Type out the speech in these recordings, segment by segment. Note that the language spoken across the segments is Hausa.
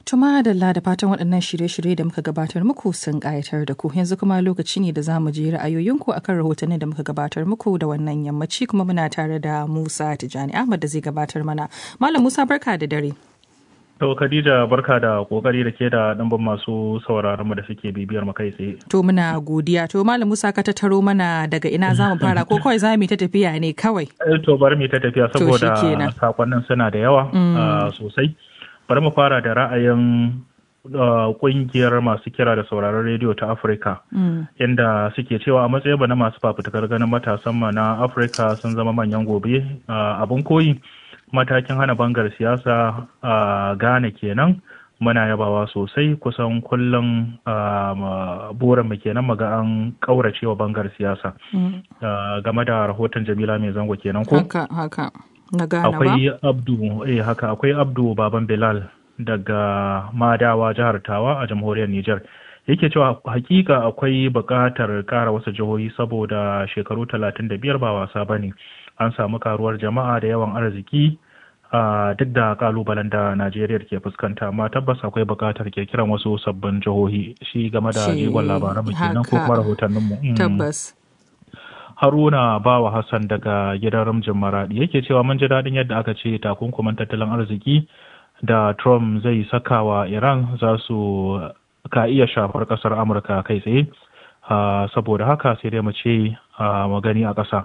Tuma da da fatan waɗannan shirye-shirye da muka gabatar muku sun ƙayatar da ku yanzu kuma lokaci ne da za mu je ra'ayoyinku akan rahotannin da muka gabatar muku da wannan yammaci kuma muna tare da Musa Tijani Ahmad da zai gabatar mana. Malam Musa barka da dare. To Khadija barka da kokari da ke da ɗimbin masu sauraron mu da suke bibiyar mu kai tsaye. To muna godiya. To Malam Musa ka tattaro mana daga ina za mu fara ko kawai za mu ta tafiya ne kawai. To bari mu ta tafiya saboda sakonnin suna da yawa sosai. Bari mu fara da ra'ayin kungiyar masu kira da sauraron rediyo ta Afirka. Inda suke cewa a matsayin na masu fafutukar ganin matasan na Afirka sun zama manyan gobe abin koyi. matakin hana bangar siyasa a Ghana kenan muna yabawa sosai kusan kullum burin mu kenan maga an kaurace wa bangar siyasa game da rahoton Jamila mai zango kenan ko haka haka na Ghana ba akwai Abdu eh haka akwai Abdu Baban Bilal daga Madawa jihar Tawa a jamhuriyar Nijar yake cewa hakika akwai buƙatar ƙara wasu jihohi saboda shekaru talatin da biyar ba wasa ba ne an samu karuwar jama'a da yawan arziki a duk da kalubalen da najeriya ke fuskanta amma tabbas akwai buƙatar kirkiran wasu sabbin jihohi shi game da jigon labaran mu kenan ko kuma rahotannin mu tabbas haruna bawa hassan daga gidan ramjin maradi yake cewa mun ji daɗin yadda aka ce takunkuman tattalin arziki da trump zai saka wa iran za su ka iya shafar ƙasar amurka kai tsaye saboda haka sai dai mu ce mu gani a ƙasa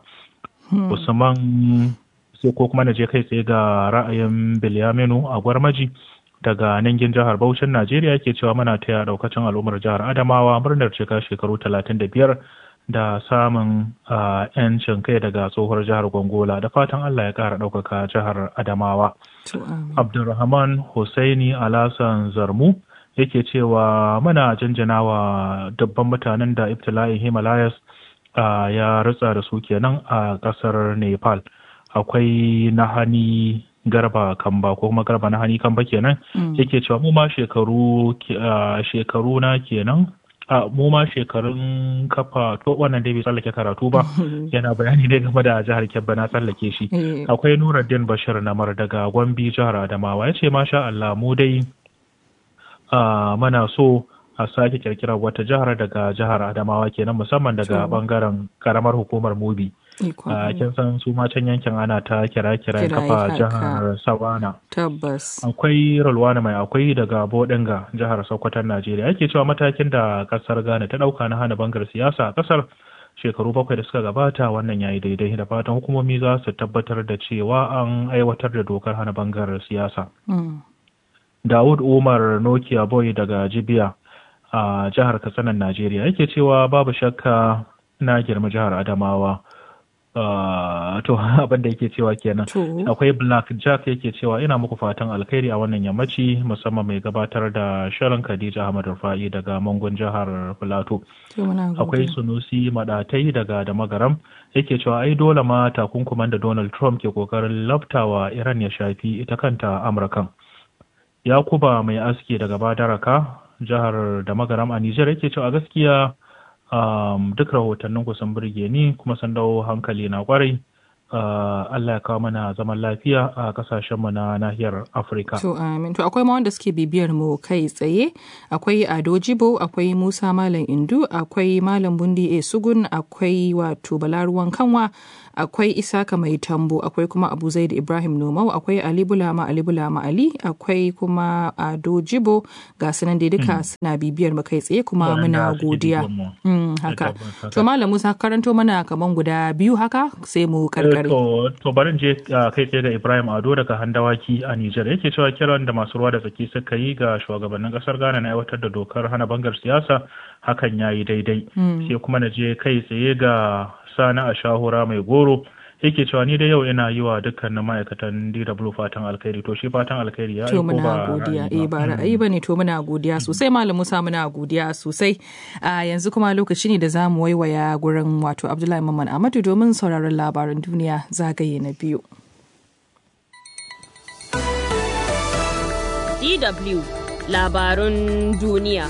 usman sai ko kuma na je kai tsaye ga ra'ayin bilyaminu a gwarmaji daga nangin jihar Bauchin Najeriya ke cewa muna taya daukacin al'ummar jihar Adamawa murnar cika shekaru talatin da biyar da samun yancin kai daga tsohuwar jihar Gongola da fatan Allah ya kara ɗaukaka jihar Adamawa. Abdulrahman Hussaini Alasan Zarmu yake cewa muna jinjinawa dubban mutanen da ibtila'in Himalayas ya ritsa da su kenan a ƙasar Nepal. akwai nahani garba kamba ko kuma garba nahani kamba kenan yake cewa mu ma shekaru shekaru na kenan a mu ma shekarun kafa to wannan dai bai tsallake karatu ba yana bayani ne game da jihar Kebbi na tsallake shi akwai Nuruddin Bashir Namar daga Gombe jihar Adamawa yace masha Allah mu dai mana so a sake kirkirar wata jihar daga jihar Adamawa kenan musamman daga bangaren karamar hukumar Mubi. kin san su ma can yankin ana ta kira-kira kafa jihar Sawana. Tabbas. Akwai Rulwana mai akwai daga Bodinga jihar Sokoton Najeriya. Yake cewa matakin da kasar Ghana ta dauka na hana bangar siyasa a kasar shekaru bakwai da suka gabata wannan yayi daidai da fatan hukumomi za su tabbatar da cewa an aiwatar da dokar hana bangar siyasa. Dawud Umar Nokia Boy daga Jibiya a jihar Katsinan Najeriya yake cewa babu shakka na girma jihar Adamawa. Uh, to abin da yake cewa kenan akwai black jack yake cewa ina muku fatan alkhairi a wannan yammaci musamman mai gabatar da shirin khadija ahmad rufa'i daga mangon jihar plateau akwai sunusi madatai daga da magaram yake cewa ai dole ma takunkuman da donald trump ke kokarin laftawa iran ya shafi ita kanta amurkan yakuba mai aski daga badaraka jihar da magaram a nijar yake cewa gaskiya um, duk rahotannin ku sun burge ni kuma sun dawo hankali na kwarai uh, Allah ya kawo mana zaman lafiya a kasashenmu na nahiyar Afirka. To amin. To akwai ma wanda suke bibiyar mu kai tsaye, akwai Ado Jibo, akwai Musa Malam Indu, akwai Malam Bundi A Sugun, akwai wato Balaruwan Kanwa, akwai Isaka Mai Tambo, akwai kuma Abu Zaid Ibrahim Nomau, akwai Ali Bulama Ali Bulama Ali, akwai kuma Ado Jibo, ga sunan dai duka suna bibiyar mu kai tsaye kuma muna godiya. haka. To Malam Musa karanto mana kaman guda biyu haka sai mu karkare. To barin je kai tsaye da Ibrahim Ado daga Handawaki a Nijar yake cewa kiran da masu ruwa da tsaki suka yi ga shugabannin kasar Ghana na aiwatar da dokar hana bangar siyasa hakan ya yi daidai. Sai kuma na je kai tsaye ga Sani a shahura mai goro yake cewa ni da yau ina yi wa dukkanin ma'aikatan DW fatan alkhairi to shi fatan alkhairi ya to muna godiya eh ba ra'ayi bane to muna godiya sosai malam Musa muna godiya sosai a yanzu kuma lokaci ne da za mu waiwaya gurin wato Abdullahi Mamman Ahmadu domin sauraron labaran duniya zagaye na biyu DW labarun duniya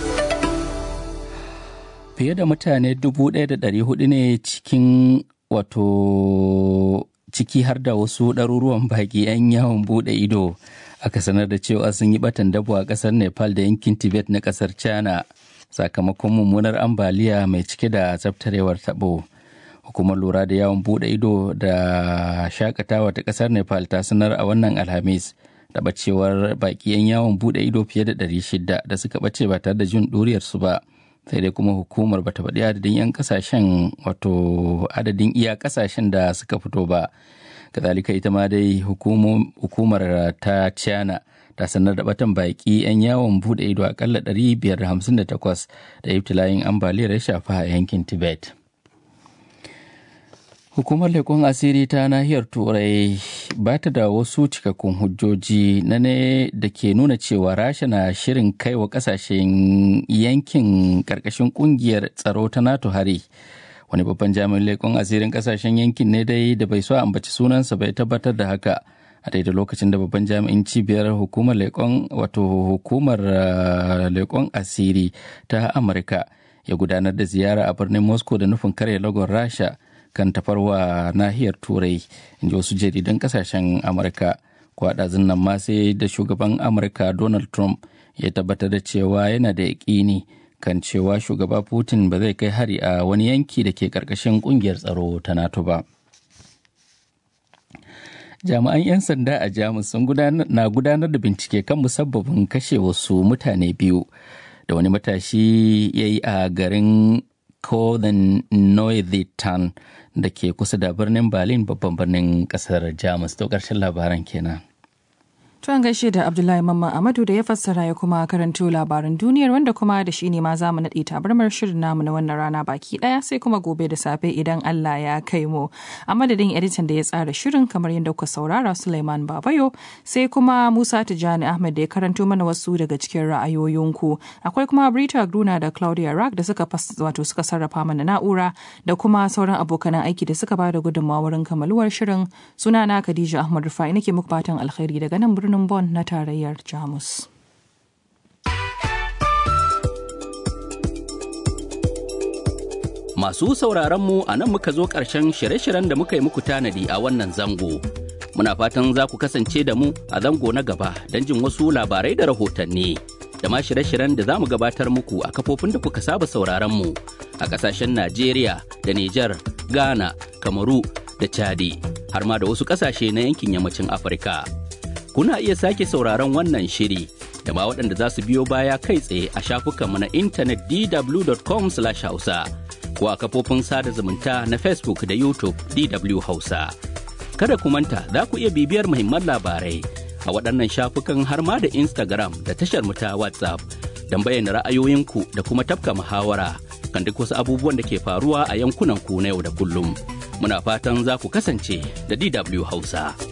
fiye da mutane 1,400 ne cikin wato ciki har da wasu ɗaruruwan baƙi 'yan yawon buɗe ido aka sanar da cewa sun yi batan dabo a ƙasar nepal da yankin tibet na ƙasar china sakamakon mummunar ambaliya mai cike da tsaftarewar tabo hukumar lura da yawon bude ido da shakatawa ta ƙasar nepal ta sanar a wannan alhamis da bacewar baki 'yan yawon bude ido fiye da 600 da suka bace ba tare da jin ɗuriyarsu ba sai dai kuma hukumar bata faɗi adadin 'yan kasashen wato adadin iya kasashen da suka fito ba kazalika ita ma dai hukumar ta china ta sanar da batan baki 'yan yawon bude ido akalla 558 da ibtila'in ambaliyar ya shafa a yankin tibet hukumar leƙon asiri ta nahiyar turai ba ta da wasu cikakkun hujjoji na ne da ke nuna cewa rasha na shirin kai wa kasashen yankin ƙarƙashin ƙungiyar tsaro ta nato hari wani babban jami'in leƙon asirin kasashen yankin ne dai da bai so ambaci sunansa bai tabbatar da haka a daidai lokacin da babban jami'in cibiyar hukumar leƙon wato hukumar leƙon asiri ta amurka ya gudanar da ziyara a birnin moscow da nufin karya lagon rasha kan tafarwa nahiyar turai in ji wasu jaridan kasashen amurka kwaɗazin nan ma sai da shugaban amurka donald trump ya tabbatar da cewa yana da yaƙini kan cewa shugaba putin ba zai kai hari a wani yanki da ke ƙarƙashin ƙungiyar tsaro ta nato ba jami'an 'yan sanda a jamus sun na gudanar da bincike kan musabbabin kashe wasu mutane biyu da wani matashi ya yi a garin Koden Neuwitan da ke kusa da birnin Berlin babban birnin kasar Jamus. To ƙarshen labaran kenan. Tuwan gaishe da Abdullahi Mamman Amadu da ya fassara ya kuma karanto labaran duniyar wanda kuma da shi ne ma za mu naɗe tabarmar shirin namu na wannan rana baki ɗaya sai kuma gobe da safe idan Allah ya kai mu. A madadin editan da ya tsara shirin kamar yadda kuka saurara Suleiman Babayo sai kuma Musa Tijjani Ahmed da ya karanto mana wasu daga cikin ra'ayoyinku. Akwai kuma Brita Gruna da Claudia Rack da suka wato suka sarrafa mana na'ura da kuma sauran abokan aiki da suka bada gudunmawa wurin kamaluwar shirin. Sunana Khadija Ahmad Rufai nake muku fatan alkhairi daga nan birnin birnin Bonn na tarayyar Jamus. Masu sauraron mu a nan muka zo ƙarshen shirye-shiryen da muka yi muku tanadi a wannan zango. Muna fatan za ku kasance da mu a zango na gaba don jin wasu labarai da rahotanni. Da ma shirye-shiryen da za mu gabatar muku a kafofin da kuka saba sauraron mu a ƙasashen Najeriya da Nijar, Ghana, Kamaru da Chadi, har ma da wasu ƙasashe na yankin yammacin Afirka. kuna iya sake sauraron wannan shiri da ma waɗanda za su biyo baya kai tsaye a shafukanmu na intanet dw.com hausa ko a kafofin sada zumunta na facebook da youtube dw hausa kada ku manta za ku iya bibiyar muhimman labarai a waɗannan shafukan har ma da instagram da tashar mu ta whatsapp don bayyana ra'ayoyinku da kuma tafka muhawara kan duk wasu abubuwan da ke faruwa a yankunan ku na yau da kullum muna fatan za ku kasance da dw hausa.